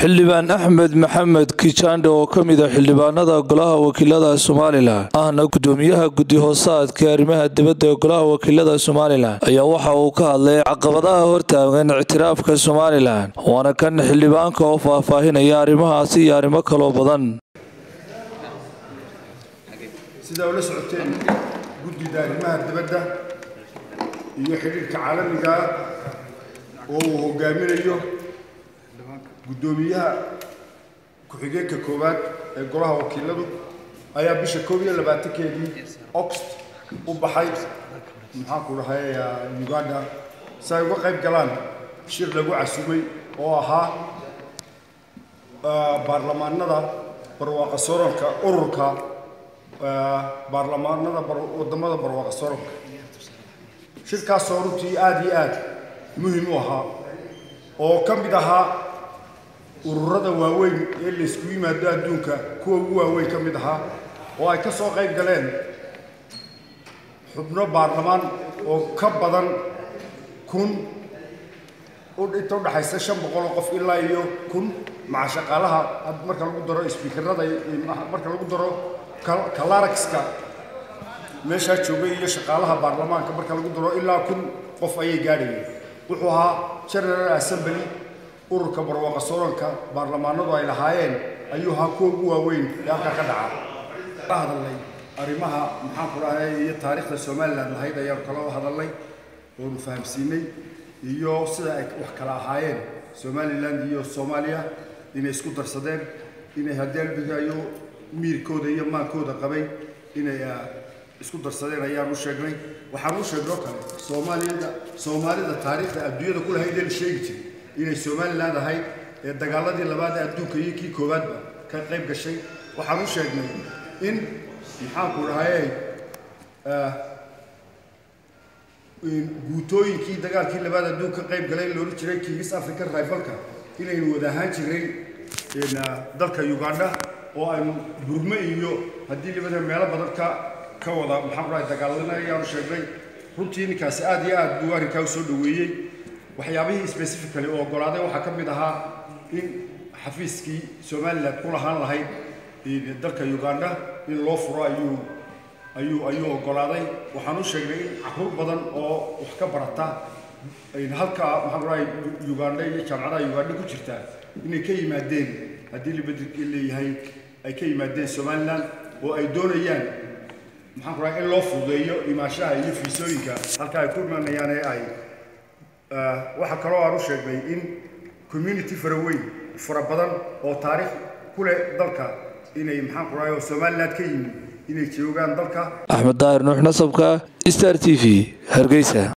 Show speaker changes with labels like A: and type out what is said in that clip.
A: xildhibaan axmed maxamed kijaandhe oo ka mid a xildhibaanada golaha wakiilada somalilan ahna gudoomiyaha guddi hoosaadka arrimaha dibadda ee golaha wakiilada somalilan ayaa waxa uu ka hadlay caqabadaha hortaagan ictiraafka somalilan waana kan xildhibaanka oo faahfaahinaya arrimahaasi iyo arrimo kaloo badan
B: sidaa ula socoteen guddida arrimaha dibadda iyo xidhiirka caalamiga oo uu hogaaminayo guddoomiyaha ku-xigeenka koowaad ee golaha wakiiladu ayaa bisha koob iyo labaatankeedii oxt u baxay maxaanku dhahay uganda si ay uga qayb galaan shir lagu casumay oo ahaa baarlamaanada barwaaqa sooranka ururka baarlamaanada wadamada barwaaqa sooranka shirkaasoo runtii aada iyo aada muhim u ahaa oo ka mid ahaa ururada waaweyn ee laysku yimaado adduunka kuwa ugu waaweyn ka mid ahaa oo ay ka soo qayb galeen xubno baarlamaan oo ka badan kun inta udhaxaysa shan boqol oo qof ilaa iyo kun maca shaqaalaha marka lagu daro sbiikarada marka lagu daro kalaraxka meeshaa joogay iyo shaqaalaha baarlamaanka marka lagu daro ilaa kun qof ayay gaadhayeen wuxuu ahaa general assembly ururka barwaaqa sooranka baarlamaanadu ay lahaayeen ayuu ahaa kuwa ugu waaweyn ee halkaa ka dhaca ka hadalnay arrimaha maxaanku dhahay iyo taariikhda somalilan lahayd ayaan kala hadalnay oonu fahamsiinay iyo sida ay wax kala ahaayeen somalilan iyo soomaaliya inay isku darsadeen inay haddii albigayo miirkooda iyo maankooda qabay inay isku darsadeen ayaan u sheegnay waxaan u sheegnoo kale soomaaliyada soomaalida taariikhda adduunyada ku lahayd ee la sheegi jiray inay somaliland ahayd ee dagaaladii labaad ee adduunka iyo kii koowaadba ka qayb gashay waxaan u sheegnay in maxaanku dhahay guutooyinkii dagaalkii labaad adduunka ka qayb galay loola jiray kingis african rivalka inaynu wada ahaan jiray dalka uganda oo aynu burme iyo haddii libada meelo badan ka ka wada maxaan ku dhahay dagaaladana ayaanu sheegnay runtii ninkaasi aada iyo aad buu arrinkaa usoo dhaweeyey waxyaabihii specifically oo oggolaaday waxaa ka mid ahaa in xafiiskii somalilan ku lahaan lahayd dalka uganda in loo furo ayuu ayuu ayuu oggolaaday waxaan u sheegnay in caruur badan oo wax ka barata halka maxaan dhahay uganda iyo jaamacadaha uganda ku jirta inay ka yimaadeen haddii libadrki leeyahay ay ka yimaadeen somalilan oo ay doonayaan maxaan ku dhahay in loo fududeeyo imaashaha iyo fiisooyinka halka ay ku imanayaan ee ay waxaa kaloo aan u sheegnay in community faraweyn fara badan oo taariikh ku leh dalka inay maxaan ku dhahay oo somaliland ka yimid inay joogaan dalka
A: axmed daahir nuux nasabka star t v hargeysa